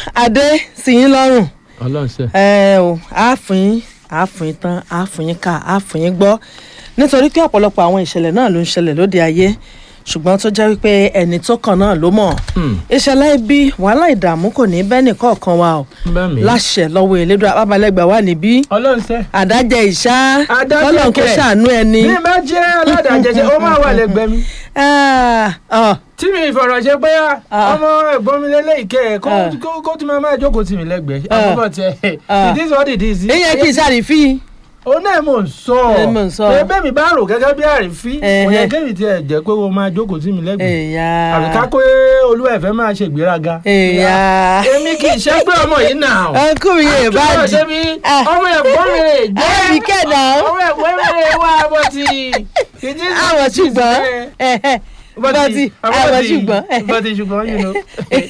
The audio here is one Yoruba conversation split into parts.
adé sí yín lọ́rùn ọlọ́run ṣe. ẹ o àáfin àáfin tán àáfin ká àáfin gbọ́ nítorí pé ọ̀pọ̀lọpọ̀ àwọn ìṣẹ̀lẹ̀ náà ló ń ṣẹlẹ̀ lóde ayé ṣùgbọ́n tó jẹ́ wípé ẹni tó kàn náà ló mọ̀ ìṣẹ̀lẹ̀ ibi wàhálà ìdààmú kò ní bẹ́ẹ̀ nìkọ̀ọ̀kan wa o bá mi. láṣẹ lọ́wọ́ elédùn àbábalẹ́gbà wà níbí ọlọ́run ṣe. àdájẹ ìṣá Àdájẹ kọ́lọ̀ kó kẹ̀. ṣàánú ẹni. bí bá jẹ́ aládàájẹsẹ ó máa wà lẹ́gbẹ̀ẹ́ mi. Ah, ah, tí mi ìfọ̀rọ̀ ṣe pé Ah. ọmọ ẹ̀gbọ́n mi lélẹ́yìí kẹ́ ẹ̀ Ah. kó- kó- kó tí máa máa jókòó tì mí lẹ́gbẹ̀ẹ́ Ah. àkọ́kọ́ tiẹ̀ Ah. it is what it is. ìyẹn kì í ṣàrífín. ó náà mò ń sọ Ẹ mò ń sọ. pé bẹ́ẹ̀ mi bá rò gẹ́gẹ́ bí àrífín Ẹhẹ́. kò yẹ kémi tiẹ̀ jẹ́ pé o máa jókòó tì mí lẹ́gbẹ̀ẹ́ èèyà àbí ká pé olúwa ẹ̀fẹ́ máa ṣe ìgbéraga. èèyà èmi kì í ṣe pé ọmọ yìí nà ó. ọkùnrin yẹn bá Àtúbọ̀ di ṣe bí Ah. ọmọ ẹ̀gbọ́n mi rè jẹ́ ẹbí kẹ́nà ọmọ ẹ̀gbọ́n mi rè wá bọ́ ti. àwọn ṣùgbọ́n ẹ̀hẹ̀, bọ́tí àwọn ṣùgbọ́n bọ́tí ṣùgbọ́n you know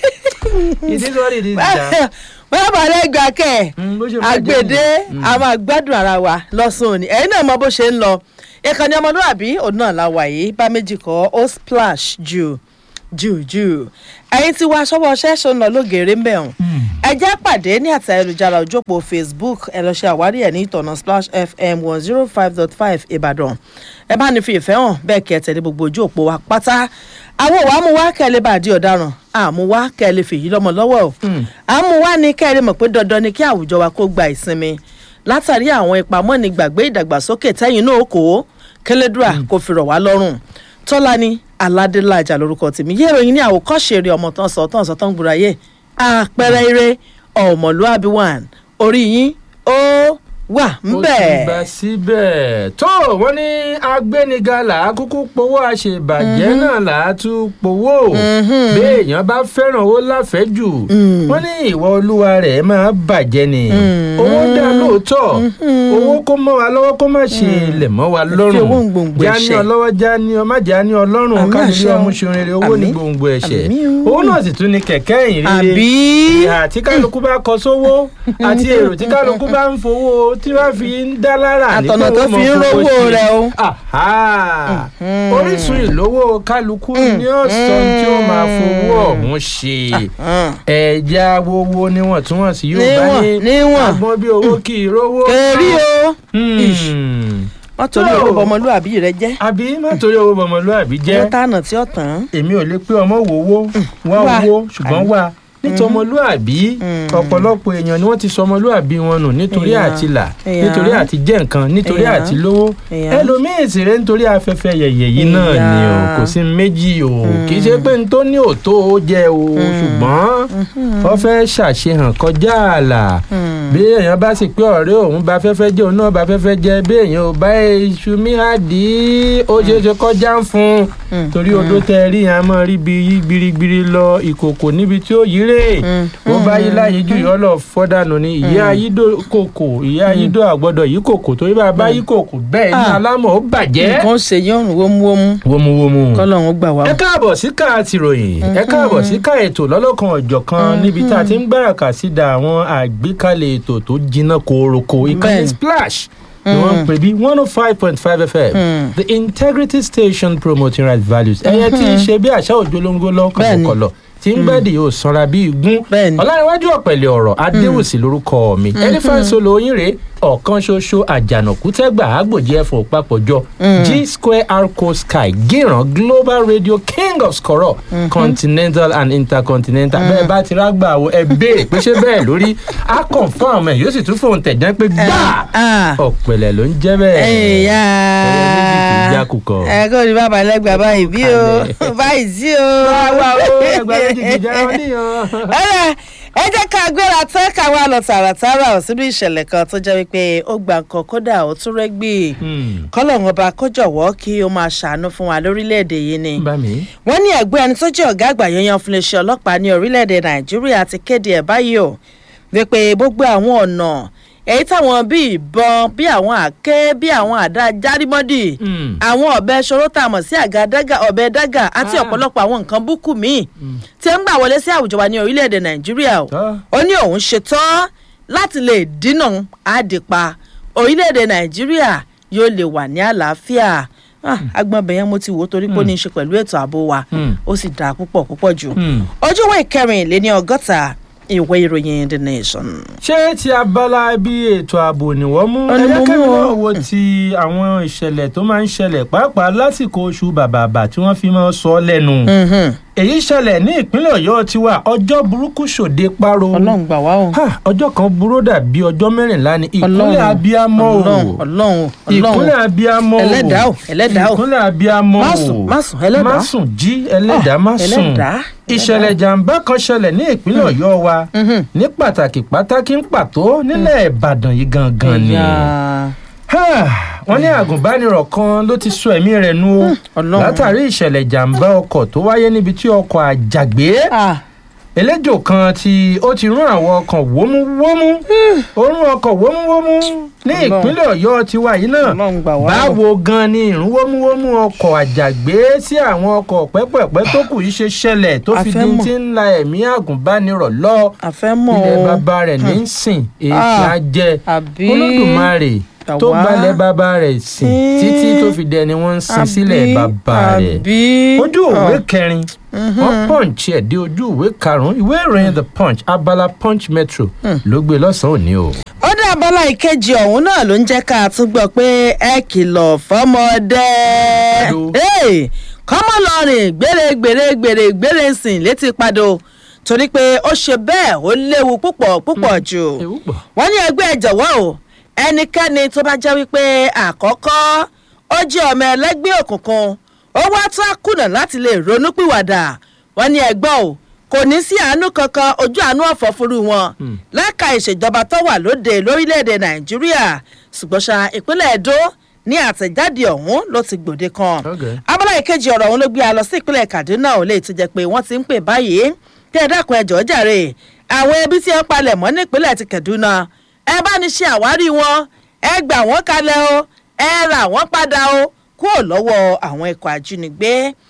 it is what it is. ja. wọ́n bá lẹ́gbàá kẹ́ Mm, bó ṣe máa jẹ́ àgbèdè nìyẹn. a máa gbádùn ara wa lọ́sùn òní ẹ̀yin náà mọ bó ṣe ń lọ ìkànnì ọmọlúwàbí òun náà la wà yìí bá méjì kọ́ ó splash jù jù jù ẹ̀yin tí wàá ṣọwọ́ ṣẹ́ṣọ́ ń lọ lógèrè ń bẹ̀ hàn ẹ jẹ́ pàdé ní àti ayélujára òjòpó facebook ẹ lọ ṣe àwárí ẹ̀ ní ìtọ̀nà splash fm one zero five dot five ìbàdàn ẹ bá ní fi ìfẹ́ hàn bẹ́ẹ̀ kẹ́ ẹ tẹ̀lé gbogbo ojú òpó wa pátá àwọn òwò amúwá kẹ́ ẹ lè bá a di ọ̀daràn àmúwá kẹ́ ẹ lè fèyí lọ́mọ lọ́wọ́ o àmúwá ni kẹ́ ẹ lè mọ̀ pé dandan ni kí àwùjọ wa kó gba ìsinmi látàrí àwọn ìpamọ́ni gbàgbé ìdàgbàsókè tẹ́yìn náà kó kẹlẹ́dùà kò fi rọ̀ wá lọ́rùn tọ́lání aládélájà lórúkọ tèmi yé ìròyìn ní àwòkọ́ṣe eré ọmọ tán sọ tán sọ tán gbúráyé àpẹẹrẹ eré ọmọlúàbí one orí yín ó wà ó ti ńbẹ̀. gbà síbẹ̀ tó wọ́n ní agbéniga là á kúkú powó àṣebàjẹ́ náà là á tún powó béèyàn bá fẹ́ràn owó láfẹ́jù wọ́n ní ìwà olúwa rẹ̀ máa bàjẹ́ ni owó dá lóòótọ́ owó kó mọ́ wa lọ́wọ́ kó má ṣe lẹ̀ mọ́ wa lọ́rùn owó ń gbòǹgbò já ní ẹ̀ṣẹ̀. ọlọ́wọ́ já ní ọ má já ní ọlọ́run Àmín káàdì àṣẹ o. ọmú ṣe rere owó ní Àmín. gbòǹgbò ẹ̀ṣẹ̀ Àmín o. owó náà sì tún ní kẹ̀kẹ́ ìrìn àbí ìhà tí kálukú bá kọ sówó àti èrò tí kálukú bá ń fowó tí wọ́n fi ń dá lára Àtọ̀nà nípa tó owó fi ń mọ̀ fowó rówó sí. rẹ̀ o. Àhá. orísun ìlówó kálukú ní ọ̀sán tí ó máa fowó ọ̀hún ṣe ẹ̀já wowó níwọ̀ntúnwọ̀nsì yóò bá ní Níwọ̀n, níwọ̀n. agbọ́n bí owó kì í rówó. kèrí o Hmm. wọ́n torí No. owó ọmọlúàbí rẹ jẹ́ àbí má torí owó bọ̀mọ̀lúàbí jẹ́ wọ́n tànà tí ó tàn èmi ò lè pé ọmọ wòwó wá wà. owó ṣùgbọ́n wà nítorí ọmọlúàbí ọ̀pọ̀lọpọ̀ èèyàn ni wọ́n ti sọ ọmọlúàbí wọn nù nítorí Èèyàn. àti là Èèyàn. nítorí àti jẹ́ nǹkan nítorí Èèyàn. àti lówó Èèyàn. ẹlòmíín sì rẹ̀ nítorí afẹ́fẹ́ yẹ̀yẹ̀ yìí náà ni o Èèyàn. kò sí méjì o kì í ṣe pé n tó ní òtó ó jẹ o ṣùgbọ́n wọ́n fẹ́ ṣàṣehàn kọjá ààlà bí èèyàn bá sì pé ọ̀rẹ́ òun bá fẹ́fẹ́ jẹ́ òun náà bá fẹ́fẹ́ jẹ́ bí èèyàn ò bá iṣu míhàdí ó ṣeé ṣe kọjá ń fún un torí odó tẹ rí yẹn a máa rí bi yí gbirigbiri lọ ìkòkò níbi tí ó yí rè ó bá yí láyé jù yọ lọ fọdànù ni ìyá ayídó kòkò ìyá ayídó àgbọ́dọ̀ yí kòkò torí bá a bá yí kòkò bẹ́ẹ̀ ní Ah. alámọ̀ ó bàjẹ́. nǹkan ṣe yín ọ̀run wómúwómú wómúwómú kọ́lọ́run ó gbà wá. ẹ káàbọ̀ sí ká tìròyìn ẹ káàbọ̀ sí ká ètò lọ́lọ́kan ọ̀jọ̀kan níbi tá a ti ń gbáràkà sí da àwọn àgbékalẹ̀ ètò tó jiná kooroko ìkànnì Bẹ́ẹ̀ni. splash ni wọ́n ń pè bí one oh five point five fm the integrity station promoting right values ẹ̀yẹ tí ń ṣe bí àṣà òjòlóńgó Bẹ́ẹ̀ni. lọ́kọ̀ọ̀kọ̀lọ̀ tí ń gbẹ́dì yóò sanra bí igun Bẹ́ẹ̀ni. ọ̀làníwájú ọ̀pẹ̀lẹ̀ ọ̀rọ̀ adéwùsì lórúkọ mi elephant solo yín rèé ọ̀kan ṣoṣo àjànàkú tẹ́gbà àgbòjì ẹ̀fọ́ papọ̀jọ g square arco sky gíran global radio king of skoro continental and intercontinental bẹ́ẹ̀ bá ti rágbà wo ẹ béèrè pé ṣé bẹ́ẹ̀ lórí á confirm ẹ̀ yóò sì tún fóun tẹ̀jẹ́ pé gbà Ah. ọ̀pẹ̀lẹ̀ ló ń jẹ́ bẹ́ẹ̀ ẹ̀yà ẹ̀yẹ méjì kì í jákùkọ. ẹ kó ní bàbá lẹ́gbàá báyìí bí o báyìí sí o. wá o ẹgbẹ́ méjì kì í jẹ́ wọn níyàn. Ọ̀rẹ́, ẹ jẹ́ ká gbéra tán ká wá lọ tààràtàrà ò sínú ìṣẹ̀lẹ̀ kan tó jẹ́ wípé ó gba nǹkan kódà ó tún rẹ́gbì kọ́lọ́run ọba kó jọ̀wọ́ kí ó máa ṣàánú fún wa lórílẹ̀‐èdè yìí ni bá mi. wọ́n ní ẹ̀gbẹ́ ẹni tó jẹ́ ọ̀gá àgbà yanyan fún iléeṣẹ́ ọlọ́pàá ní orílẹ̀‐èdè nàìjíríà ti kéde ẹ̀ báyìí o wípé gbogbo àwọn ọ̀nà èyí táwọn bíi ìbọn bí àwọn àké bí àwọn àdá járímọ́dì Mm. àwọn ọ̀bẹ ṣòro tá a mọ̀ sí àga dágà ọ̀bẹ dágà àti Ah. ọ̀pọ̀lọpọ̀ àwọn nǹkan búkú míì tí ń gbà wọlé sí àwùjọ wa ní orílẹ̀-èdè nàìjíríà o Tọ́. ó ní òun ṣetán láti lè dínà àdìpa orílẹ̀-èdè nàìjíríà yóò lè wà ní àlàáfíà Ah, agbọ̀nbẹ̀ yẹn mo ti wò ó torí pé ó ní í ṣe pẹ̀lú ètò ààbò wa Mm. ó sì dáa púpọ̀ púpọ̀ jù Mm. ojúwé ìkẹrìnléní ọgọ́ta ìwé ìròyìn the nation. ṣé ti abala bí ètò ààbò ni wọ́n mú Ó ní mo ẹ̀yẹ́kẹ́ mú o. náà wo ti àwọn ìṣẹ̀lẹ̀ tó máa ń ṣẹlẹ̀ pàápàá lásìkò oṣù bàbàbà tí wọ́n fi máa ń sọ lẹ́nu Mhm. èyí ṣẹlẹ̀ ní ìpínlẹ̀ ọ̀yọ́ tiwa ọjọ́ burúkú ṣòde páro ọlọ́run gbà wá o. Ha, ọjọ́ kan burú dàbí ọjọ́ mẹ́rìnlá ní ìpínlẹ̀ Ọlọ́run. abiyamọ o ọlọ́run ọlọ́run ìpínlẹ̀ ọlọ́run abiyamọ o ẹlẹ́dàá o ẹlẹ́dàá o ìpínlẹ̀ abiyamọ o Má sùn, má sùn, ẹlẹ́dàá. má sùn jí ẹlẹ́dàá má sùn ẹlẹ́dàá ìṣẹ̀lẹ̀ jàǹbá kan ṣẹlẹ̀ ní ìpínlẹ̀ ọ̀yọ́ wa Mhm. ní pàtàkì pàtàkì ń pàtó nílẹ̀ ìbàdàn yìí gangan ni Ẹ̀yà. Ha, wọ́n ní àgùnbánirọ̀ kan ló ti sọ ẹ̀mí rẹ̀ nù o Ọlọ́run. látàrí ìṣẹ̀lẹ̀ jàǹbá ọkọ̀ tó wáyé níbi tí ọkọ̀ àjàgbé Ah, eléjò kan tí ó ti rún àwọn ọkọ̀ wómúwómú ó rún ọkọ̀ wómúwómú ní Ọlọ́run. ìpínlẹ̀ ọ̀yọ́ tiwa yìí náà ọlọ́run gbà wá o. báwo gan ni ìrún wómúwómú ọkọ̀ àjàgbé sí àwọn ọkọ̀ pẹ́pẹ́pẹ́ tó kù yìí ṣe ṣẹlẹ̀ tó A fi fẹ́ di mọ̀. ti ń la ẹ̀mí àgùnbánirọ̀ lọ àfẹ́ mọ̀ ilẹ̀ o. bàbá rẹ̀ ní í sìn èyí Ah, á jẹ àbí olódùmarè Gbà tó wá. gbalẹ̀ bàbá rẹ̀ sìn Hmm. títí tó fi dẹni wọ́n ń sin sílẹ̀ àbí, bàbá rẹ̀ àbí. ojú òwe Ah, kẹrin wọ́n punch ẹ̀ dé ojú ìwé karùn-ún ìwé ìròyìn the punch abala punch metro ló gbé lọ́sàn-án òní o. ó dá abala ìkejì ọ̀hún náà ló ń jẹ́ ká tún gbọ́ pé ẹ kìlọ̀ fọ́mọdé Hello. Hey, kọ́mọ lọ́rìn gbére gbére gbére gbére sìn létí padò torí pé ó ṣe bẹ́ẹ̀ ó léwu púpọ̀ púpọ̀ jù ewu pọ̀. wọ́n ní ẹgbẹ́ ẹ jọ̀wọ́ o ẹnikẹ́ni tó bá jẹ́ wípé àkọ́kọ́ ó jẹ́ ọmọ ẹlẹ́gbẹ́ òkùnkùn ó wá tó àkùnà láti lè ronúpìwàdà wọ́n ní ẹgbọ́n o kò ní sí àánú kankan ojú àánú ọ̀fọ̀ fúru wọn lẹ́ka ìṣèjọba tó wà lóde lórílẹ̀‐èdè nàìjíríà ṣùgbọ́n ṣá ìpínlẹ̀ èdò ní àtẹ̀jáde ọ̀hún ló ti gbòde kan Okay. abala ìkejì ọ̀rọ̀ ọ̀hún ló gbé a lọ sí ìpínlẹ̀ kaduna ò lè ti jẹ́ pé wọ́n ti ń pè báyìí kí ẹ dákun ẹjọ́ jàre àwọn ẹbí tí ẹ ń palẹ̀ mọ́ nípínlẹ̀ ti kaduna ẹ bá ní ṣe àwárí wọn ẹ gbà wọ́n kalẹ̀ o ẹ rà wọ́n padà o kúrò lọ́wọ́ àwọn ikọ̀ ajínigbé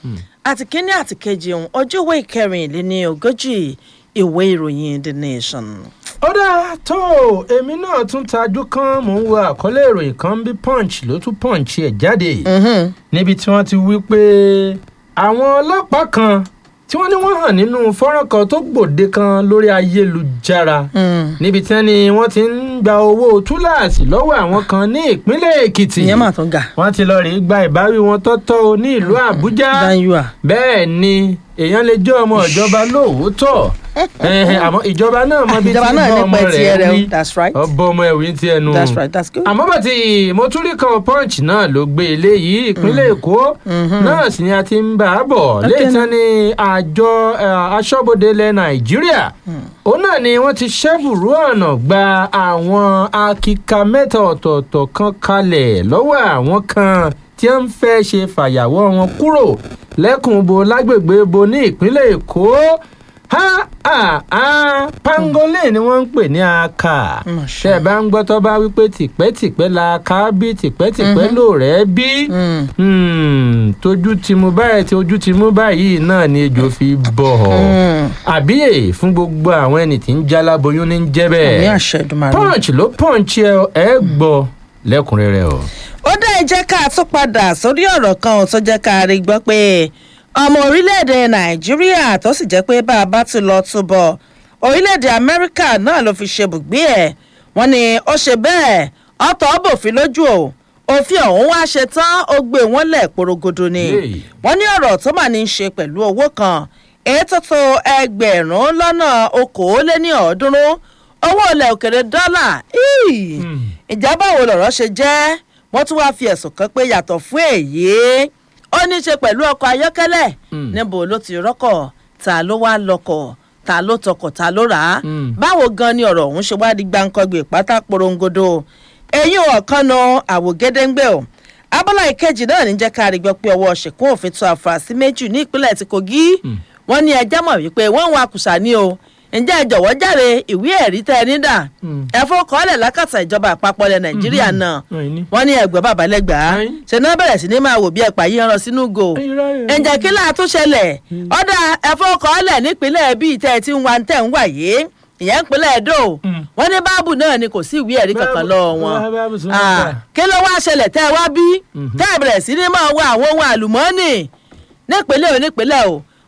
àti kínní àti kejì ọ̀hún ojú ìwé ìkẹrìnléní ogójì ìwé ìròyìn the nation. ó dáa tó o, èmi náà tún tajú kan mò ń wo àkọlé ìròyìn kan bí punch ló tún punch ẹ̀ jáde níbi tí wọ́n ti wí pé àwọn ọlọ́pàá kan tí wọ́n ní wọ́n hàn nínú fọ́nrán kan tó gbòde kan lórí ayélujára níbi tí wọ́n ní wọ́n ti ń gba owó túláàsì lọ́wọ́ àwọn kan ní ìpínlẹ̀ èkìtì ìyẹn mà tún ga. wọ́n ti lọ rèé gba ìbáwí wọn tọ́tọ́ o ní ìlú àbújá danyua. bẹ́ẹ̀ ni èèyàn lè jẹ́ ọmọ ìjọba lóòótọ́ Ẹhẹ, àmọ́ ìjọba náà mọ bí tí ìjọba náà bọ́ ọmọ nípa ẹtì ẹ rẹ rẹ̀ o wí that's right ọbọ ọmọ ẹ̀wí ti ẹnu that's right that's good. àmọ́ bàtí mo tún rí kan punch náà ló gbé eléyìí ìpínlẹ̀ èkó náà sì ni a ti ń bá a bọ̀ léyìí tán ni àjọ eh, aṣọ́bodè ilẹ̀ nàìjíríà òun náà ni wọ́n ti ṣẹ́bùrú ọ̀nà gba àwọn akíka mẹ́ta ọ̀tọ̀ọ̀tọ̀ kan kalẹ̀ lọ́wọ́ àwọn kan tí wọ́n ń fẹ́ ṣe fàyàwọ́ wọn kúrò lẹ́kùnbo lágbègbè bo ní ìpínlẹ̀ èkó ha ha ha pangolin ni wọ́n ń pè ní aka Mà ṣe. tẹ́ ẹ bá ń gbọ́ tó bá wípé tìpẹ́tìpẹ́ la ká bí tìpẹ́tìpẹ́ lò rẹ́ bí Mm. Hmm, tójú ti mú báyìí tí ojú ti mú báyìí náà ni ejò fi bọ̀ Mm. àbíyè fún gbogbo àwọn ẹni tí ń jáláboyún ní jẹ́ ní bẹ́ẹ̀ àṣẹ ìdùnmọ̀ punch ló punch ẹ ẹ gbọ́ lẹ́kùnrẹ́rẹ́ o. ó dá ẹ jẹ́ ká tún padà sórí ọ̀rọ̀ kan tó jẹ́ ká rí gbọ́ pé ọmọ orílẹ̀-èdè nàìjíríà tó sì jẹ́ pé bá a bá ti lọ túbọ̀ orílẹ̀-èdè amẹ́ríkà náà ló fi ṣe bùgbé ẹ̀ wọ́n ní ó ṣe bẹ́ẹ̀ ọ̀tọ̀ bòfin lójú o òfin ọ̀hún wá ṣe tán ó gbé wọn lẹ̀ porogodo ni Yéè. wọ́n ní ọ̀rọ̀ tó mà ní í ṣe pẹ̀lú owó kan èyí tó tó ẹgbẹ̀rún lọ́nà okòóléní ọ̀ọ́dúnrún owó ilẹ̀ òkèrè dọ́là íì ìjà báwo lọ̀rọ̀ ṣe jẹ́ wọ́n tún wáá fi ẹ̀sùn kan pé yàtọ̀ fún èyí ó ní í ṣe pẹ̀lú ọkọ̀ ayọ́kẹ́lẹ́ Mm. níbo ló ti rọ́kọ̀ ta ló wá lọkọ̀ ta ló tọkọ̀ ta ló rà á Mm. báwo gan ni ọ̀rọ̀ ọ̀hún ṣe wá di gbáǹkọ́gbè pátá porongodo eyín ọ̀kan nu àwògedengbe o abala ìkejì náà ní jẹ́ ká rí gbọ́ pé ọwọ́ ṣèkún òfin tó àfúrásì méjì ní ìpínlẹ̀ ti kogi wọ́n ní ẹjẹ́ mọ̀ wípé wọ́n ń wa kùsà ní o ǹjẹ́ ẹ jọ̀wọ́ járe ìwé ẹ̀rí tẹ́ ẹ ní dà Mm. ẹ fọkànlẹ̀ lákàtà ìjọba àpapọ̀ ilẹ̀ nàìjíríà náà Wọ́n ní. wọ́n ní ẹgbẹ́ bàbá lẹ́gbàá Ayin. ṣe náà bẹ̀rẹ̀ sí ní máa wò bí ẹ̀pà yìí ń rán sínú go ǹjẹ́ kí láà tún ṣẹlẹ̀ ọ̀dà ẹ̀fọ́kọ̀ọ́lẹ̀ nípínlẹ̀ bíi tẹ́ ẹ ti ń wa tẹ̀ ń wà yìí ìyẹn ìpínlẹ̀ èdò Mm. wọ́n ní báàbù náà ni kò sí ìwé ẹ̀rí kankan Báàbù- lọ́wọ́ wọn bá- báàbù sún Ah, mọ́ta. kí ló wá ṣẹlẹ̀ tẹ́ ẹ wá bí tẹ́ ẹ bẹ̀rẹ̀ sí ní máa wá àwọn ohun àlùmọ́ọ́nì nípínlẹ̀ ò nípínlẹ̀ o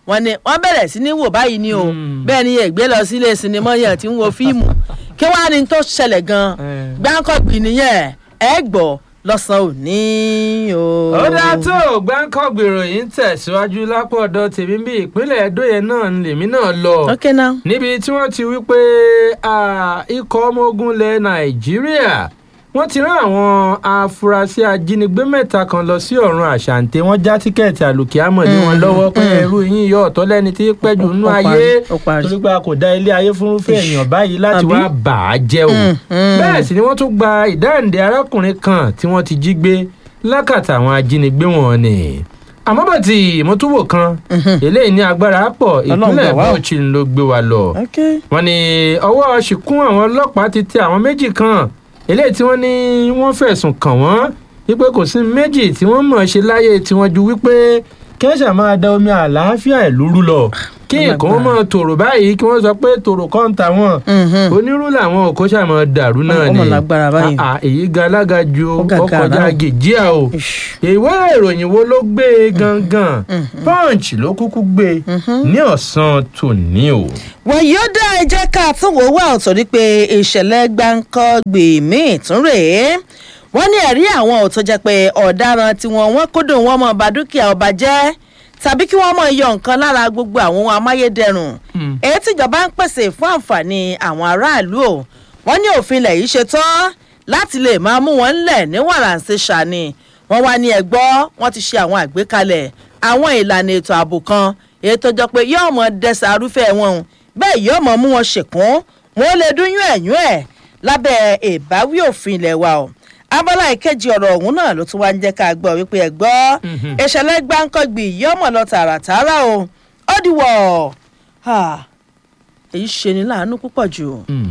wọ́n ní wọ́n bẹ̀rẹ̀ sí ní wò báyìí ni o Mm. bẹ́ẹ̀ ni ègbé lọ sílé sinimá yẹn tí ń wo fíìmù kí wàá ní tó ṣẹlẹ̀ gan Eh. gbáǹkọ̀gbì nìyẹn ẹ gbọ́ lọ́sàn-án òní o. ó dáa tó gbáǹkọ́ gbèrò yìí ń tẹ̀síwájú lápò ọ̀dọ̀ tèmi bí ìpínlẹ̀ Ẹdó yẹn náà ń lèmi náà lọ ok now. níbi tí wọ́n ti wí pé ah, ikọ̀ ọmọ ogun ilẹ̀ Nàìjíríà wọ́n ti rán àwọn afurasí ajínigbé mẹ́ta kan lọ sí ọ̀run àṣàǹtẹ̀ wọ́n já tíkẹ́ẹ̀tì àlùkìámọ̀ lé wọn Mm, lọ́wọ́ pé mm. ẹrú yín yọ ọ̀tọ̀ lẹ́ni tí pẹ́jù nínú Ó ayé parí, ó parí. torí pé a kò dá ilé ayé fúnrúfẹ́ èèyàn báyìí láti Àbí? wá bà á jẹ́ o Mm, mm. bẹ́ẹ̀ sì ni wọ́n tún gba ìdáǹdè arákùnrin kan tí wọ́n ti jí gbé lákàtà àwọn ajínigbé wọn ni àmọ́ bàtì ìmọ̀túwò kan Mhm. eléyìí ní agbára pọ̀ Ọlọ́run ìpínlẹ̀ gbà wá o. Bauchi ló gbé wa lọ ok wọ́n ní ọwọ́ ṣìkún àwọn ọlọ́pàá ti tẹ àwọn méjì kan eléyìí tí wọ́n ní wọ́n fẹ̀sùn kàn wọ́n wípé kò sí méjì tí wọ́n mọ̀ ṣe láyé tiwọn ju wípé kẹ́sà máa da omi àlàáfíà ìlú rú lọ kí nǹkan ó mọ̀ tòrò báyìí kí wọ́n sọ pé tòrò kọ́ ń ta wọn Mhm. onírú làwọn òkó ṣàmọ dàrú náà Ó ni mọ̀ lágbára báyìí. Ah, ah, èyí ga alága ju Ó gàgàrà. ọkọjá gèjìá o Ish. ìwé ìròyìn wo ló gbé e gangan punch ló kúkú gbé e ní ọ̀sán tòní o. wọ́n yóò dá ẹ jẹ́ ká tún wò wá ọ̀tọ̀ ní pé ìṣẹ̀lẹ̀ gbáǹkọ́gbì míì tún rèé wọ́n ní ẹ̀rí àwọn ò tó jẹ́ pé ọ̀daràn tiwọn wọ́n kódò wọn mọ̀ bá dúkìá ọba jẹ́ tàbí kí wọ́n mọ̀ yọ nǹkan lára gbogbo àwọn ohun amáyédẹrùn Hmm. èyí tíjọba ń pèsè fún àǹfààní àwọn aráàlú o wọ́n ní òfin ilẹ̀ yìí ṣe tán láti lè máa mú wọn ńlẹ̀ ní wàràǹṣe ṣàní wọ́n wá ní ẹ̀gbọ́ wọ́n ti ṣe àwọn àgbékalẹ̀ àwọn ìlànà ètò ààbò kan èyí tó jọ pé yóò mọ dẹsẹ̀ arúfẹ́ wọn o bẹ́ẹ̀ yóò mọ mú wọn ṣèkún wọn lè dúnyún ẹ̀yún ẹ̀ lábẹ́ ìbáwí òfin ilẹ̀ wa o abala ìkejì ọ̀rọ̀ ọ̀hún náà ló tún wá ń jẹ́ ká gbọ́ wípé ẹ gbọ́ Mhm. ìṣẹ̀lẹ̀ gbáǹkọ́gbì yóò mọ̀ lọ tààràtààrà o ó dìwọ̀ Ah, èyí ṣe ni láàánú púpọ̀ jù Hmm.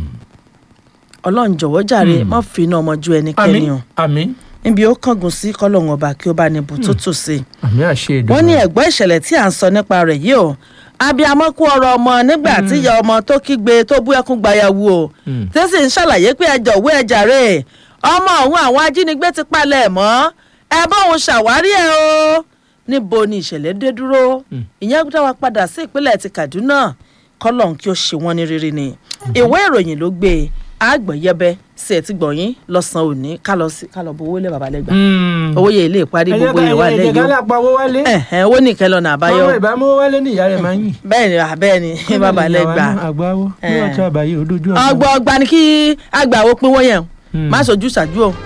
ọlọ́run jọ̀wọ́ jàre Mm. má fi iná ọmọ ju ẹnikẹ́ni àmín o àmín níbi ó kángun sí kọ́lọ́hún ọba kí ó bá ní bùtú tù sí i àmín àṣẹ ìdùnnú. wọ́n ní ẹ̀gbọ́n ìṣẹ̀lẹ̀ tí à ń sọ nípa rẹ̀ yìí o abiyamọ kú ọ̀rọ̀ ọmọ nígbà tí ìyá ọmọ tó kígbe tó bú ẹkún gbayawu o Mm. tí sì ń ṣàlàyé pé ẹjọ òwe ẹjà rè ọmọ ọ̀hún àwọn ajínigbé ti palẹ̀ ẹ̀ mọ́ ẹ bá òun ṣàwárí ẹ o níbo ni ìṣẹ̀lẹ̀ dé dúró Mm. ìyẹn dá wa padà sí ìpínlẹ̀ ti Kaduna kọ́lọ́n kí ó ṣe wọ́n ní rere ni ìwé ìròyìn ló gbé e àgbọ̀nyẹbẹ sí ẹ̀ ti gbọ̀nyín lọ́sàn-án òní ká lọ sí ká lọ bọ owó lé babalẹ́gbà Hmm. owó yẹ ilé ìparí ẹ jẹ́ gbogbo ká- ìwà ẹ jẹ́ lẹ́yìn ká o lápá owó wálé. ẹ̀hẹ́n owó nìkan lọ́nà àbáyọ ọmọ ìbámu owó wálé ní ìyá rẹ̀ máa ń yìn. bẹ́ẹ̀ ni bẹ́ẹ̀ ni babalẹ́gbà àgbáwo Eh. bí wọ́n ti àbáyé òdojú ọgbọ́n ọgbà ni kí àgbà wo pinwó yẹn Hmm. má sojú ṣáájú o.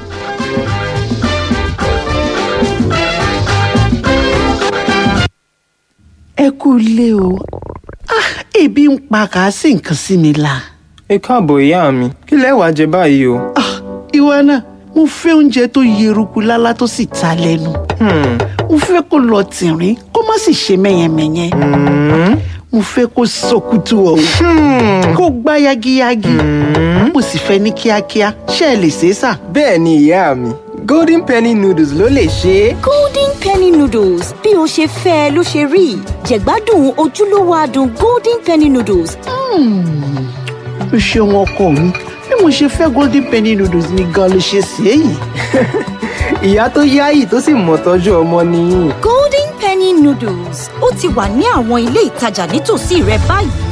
ẹ kú ilé o Ah, ebi ń pa kà á sì nǹkan sí mi la. ẹ káàbọ̀ ìyá mi kí lẹ wá jẹ báyìí o. Ah, ìwọ náà mo fẹ́ oúnjẹ tó yeruku lálá tó sì ta lẹ́nu. Hmm, mo fẹ́ kó lọ tìrín kó má sì ṣe mẹ́yẹmẹ́yẹ. hmm, mo fẹ́ kó sọkútù ọ̀hún hmm. kó gbá yagiyagi. mo sì fẹ́ ní kíákíá ṣé ẹ lè ṣe é sà. bẹ́ẹ̀ ni ìyá mi golden penny noodles ló lè ṣe é. golden penny noodles bí o ṣe fẹ́ ẹ ló ṣe rí jẹ̀gbádùn ojúlówó adùn golden penny noodles o ṣeun ọkọ mi bí mo ṣe fẹ́ golden penny noodles ni gan ló ṣe sí èyí. ìyá tó yáyì tó sì mọ̀ tọ́jú ọmọ nìyí. golden penny noodles ó ti wà ní àwọn ilé ìtajà nítòsí rẹ báyìí